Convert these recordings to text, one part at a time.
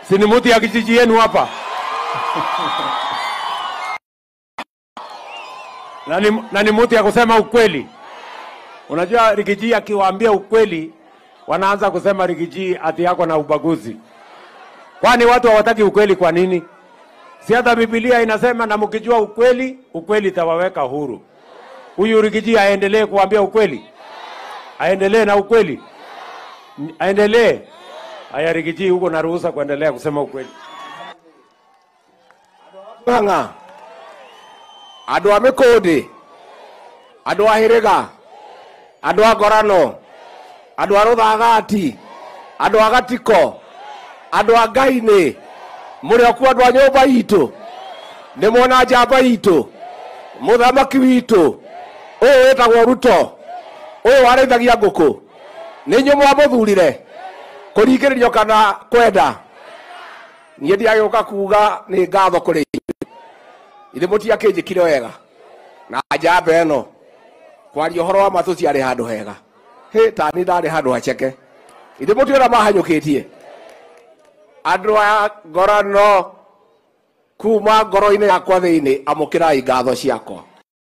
Si ni mtu ya kijiji yenu hapa? na ni, na ni mtu ya kusema ukweli. Unajua Rigiji akiwaambia ukweli, wanaanza kusema Rigiji ati yako na ubaguzi. Kwani watu hawataki ukweli kwa nini? Si hata Biblia inasema na mkijua ukweli, ukweli itawaweka huru. Huyu Rigiji aendelee kuambia ukweli, aendelee na ukweli, N- aendelee. Haya, Rigiji, huko na ruhusa kuendelea kusema ukweli. ng'ang'a andå a mä kå ndä andå a hä rä ga andå a ngorano andå a rå thagati andå a gatiko andå a ngai-nä må rä okuo andå a nyå mba itå nä mwona njamba itå må thamaki witå å yå wä tagwo ruto å yå warä ngå kå nä nyå mwa må thurire kå ringä rä rio kana kwenda niä ndiagä å ka kuga nä ngatho kå rä ithe må tiakä njä kire wega na njamba ä no kwaria å horo wa matå ciarä handå hega hä tani ndarä handå haceke ithe må tiå ra mahanyå kä tie andå a ngorano kuma ngoro-inä yakwa thä inä amå kä rai ngatho ciakwa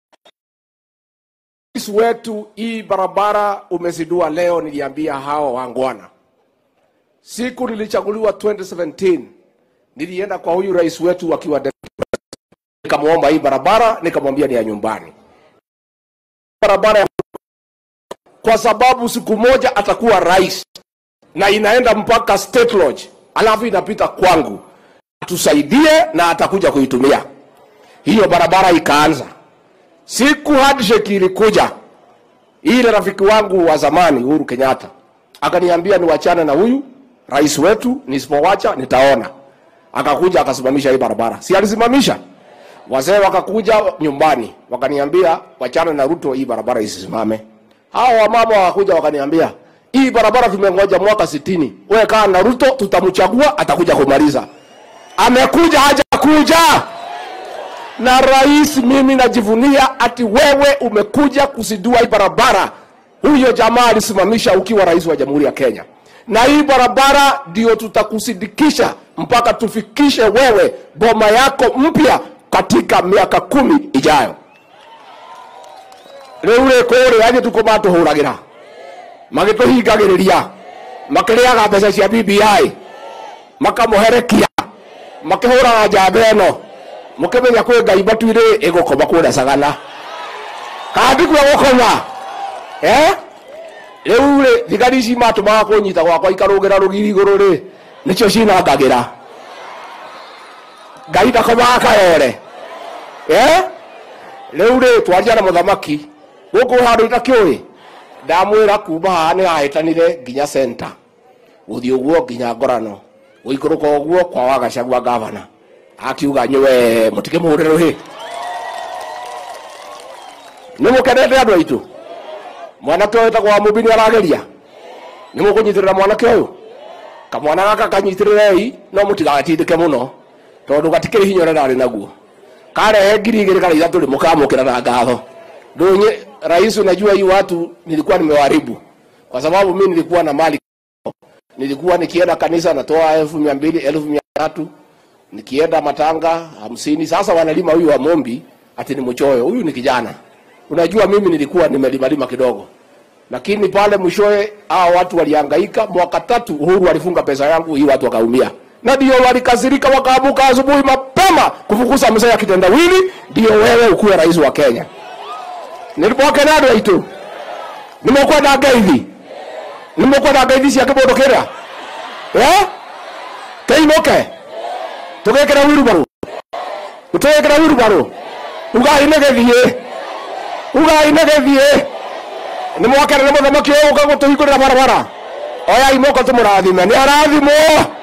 Rais wetu hii barabara umezindua leo, niliambia hawa wangwana. Siku nilichaguliwa 2017 nilienda kwa huyu rais wetu akiwa deputy president. nikamwomba hii barabara, nikamwambia ni ya nyumbani barabara ya kwa sababu siku moja atakuwa rais na inaenda mpaka state lodge, alafu inapita kwangu, tusaidie na atakuja kuitumia hiyo barabara. Ikaanza siku handshake ilikuja, ile rafiki wangu wa zamani Uhuru Kenyatta akaniambia niwachane na huyu rais wetu, nisipowacha nitaona. Akakuja akasimamisha hii barabara, si alisimamisha? Wazee wakakuja nyumbani wakaniambia wachana na Ruto, hii barabara isisimame. Hao wamama wakakuja wakaniambia hii barabara tumengoja mwaka sitini, wewe kaa na Ruto, tutamchagua atakuja kumaliza. Amekuja hajakuja? na rais, mimi najivunia ati wewe umekuja kuzindua hii barabara. Huyo jamaa alisimamisha ukiwa rais wa Jamhuri ya Kenya, na hii barabara ndio tutakusindikisha mpaka tufikishe wewe boma yako mpya katika miaka kumi ijayo. Riu ri kuri anye tuko matuhuragira magituhingagiriria makiriaga mbeca cia BBI makamuherekia makihuraga njamba ino mukimenya kwi ngai matuire igukoma kuria sagana kandi kwa gukoma eh riu ri thigari ici matumaga kunyita gwakwa ikarugira rugiri iguru ri nicio cinangagira ngai ndakomaga karore eh riu ri twaria na muthamaki guku handu itakiui ndamwira kuma haha ni hahitanire nginya center guthii uguo nginya ngorano guikuruka uguo kwa wagacagua gavana akiuga nywe mutige muhurire ruhi nä må kenete andå aitå mwanake å yå tagwo må nä arageria nä må kå nyitä rä ra mwanake å yå kamwana gaka kanyitä rä rei no må tigagatindä ke må no tondå gatikä rä hinya å rä rarä naguo karehe ngiri igä rä kana ithatå rä må kamå kä ra na ngatho ndånyä rais unajua hii watu nilikuwa nimewaribu kwa sababu mi nilikuwa na mali nilikuwa nikienda kanisa natoa elfu mia mbili elfu mia tatu nikienda matanga hamsini. Sasa wanalima huyu wa Mombi ati ni mchoyo, huyu ni kijana. Unajua mimi nilikuwa nimelimalima kidogo, lakini pale mwishowe hao watu walihangaika. Mwaka tatu Uhuru alifunga pesa yangu, hii watu wakaumia, na ndio walikasirika, wakaamuka asubuhi mapema kufukuza mzee ya kitendawili, ndio wewe ukuwe rais wa Kenya. nilipoke nado aitu nimukwenda ngeithi nimukwenda ngeithi cia kimundu kiria eh keimuke tugikira wirubaru tugikira wirubaru ugai nä gäthiä ugai nä gäthiä nä mwakenere må thamaki å gå ka gå tå hingå rä ra barabara oyai moko tå må rathime nä arathimwo